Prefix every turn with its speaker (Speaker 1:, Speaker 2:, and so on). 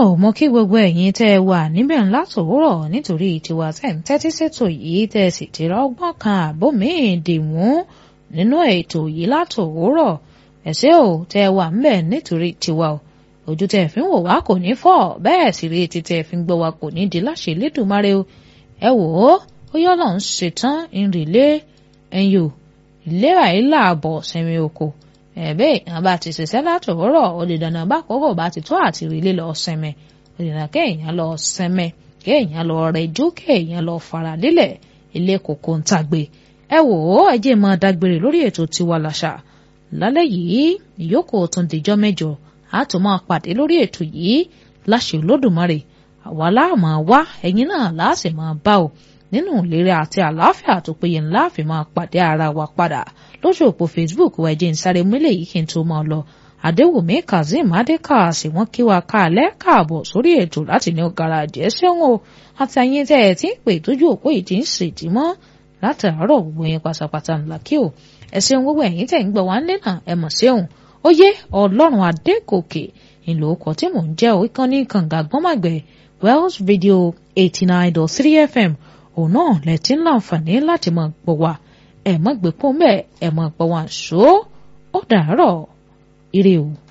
Speaker 1: ò mọ kí gbogbo ẹ̀yin tẹ́ ẹ wà níbẹ̀ ńlá tòwúrọ̀ nítorí tiwa tẹ́ ń tẹ́tí sétò yìí tẹ́ ẹ sì ti rọ́gbọ́n kan àbó míì dìmú nínú ètò yìí látòwúrọ̀ ẹ̀sẹ̀ ò tẹ́ ẹ wà ńbẹ̀ nítorí tiwa o ojú tẹ́ ẹ fi ń wò wá kò ní fọ́ bẹ́ẹ̀ sì rí etí tẹ́ ẹ fi ń gbọ́ wa kò ní di láṣẹ Elédùmarè o ẹ wò ó ó yọ́ lọ́n ṣetán ìrìlé ẹ̀yìn o ìlera yìí làbọ̀ sẹ́mi oko ẹ̀bẹ́ èèyàn bá ti ṣiṣẹ́ látòwúrọ̀ ó lè dandan bá kókò bá ti tó àti rílé lọ sẹ́mẹ̀ ó lè dandan kéèyàn lọ sẹ́mẹ̀ kéèyàn lọ rẹjú kéèyàn lọ fara lílẹ̀ ilé kòkó ń tàgbé ẹ wò ó ẹ jẹ́ máa dágbére lórí ètò tiwa làṣà lálẹ́ yìí ìyókù tún dìjọ́ mẹ́jọ á tún máa pàdé lórí ètò yìí láṣẹ Olódùmarè àwa láàmú wá ẹ̀yin náà láàṣẹ máa bá o nínú ìlera àti àlàáfíà tó péye ńlá fi máa pàdé ara wa padà lójú òpó Facebook wa ẹjẹ ń sáré múlẹ̀ yìí kí n tó máa lọ Adéwùmí Kazeem Adékàsí wọ́n kí wa káàlẹ́ káàbọ̀ sórí ètò láti ní garaajì ẹ ṣeun o àti ẹ̀yin tẹ́ ẹ ti ń pè tójú òpó yìí ti ń ṣèdí mọ́ látàárọ̀ gbogbo yẹn pátápátá ńlá kí o ẹ ṣeun gbogbo ẹ̀yin tẹ́ ń gbọ́ wá nílẹ̀ náà ẹ mọ̀ ṣeun ó yé Ọlọ́run Adékòkè ìlò ọkọ̀ tí mò ń jẹ́ ìkànnì kànga gbọ́màgbẹ́ Wells Radio eighty nine dot three FM òun náà lẹ́tí ń láǹfààní láti máa gbọ́ wa ẹ̀ mọ́ gbé pọ́n bẹ́ẹ̀ ẹ̀ mọ́ gbọ́ wa ṣó ó dàárọ̀ ire o.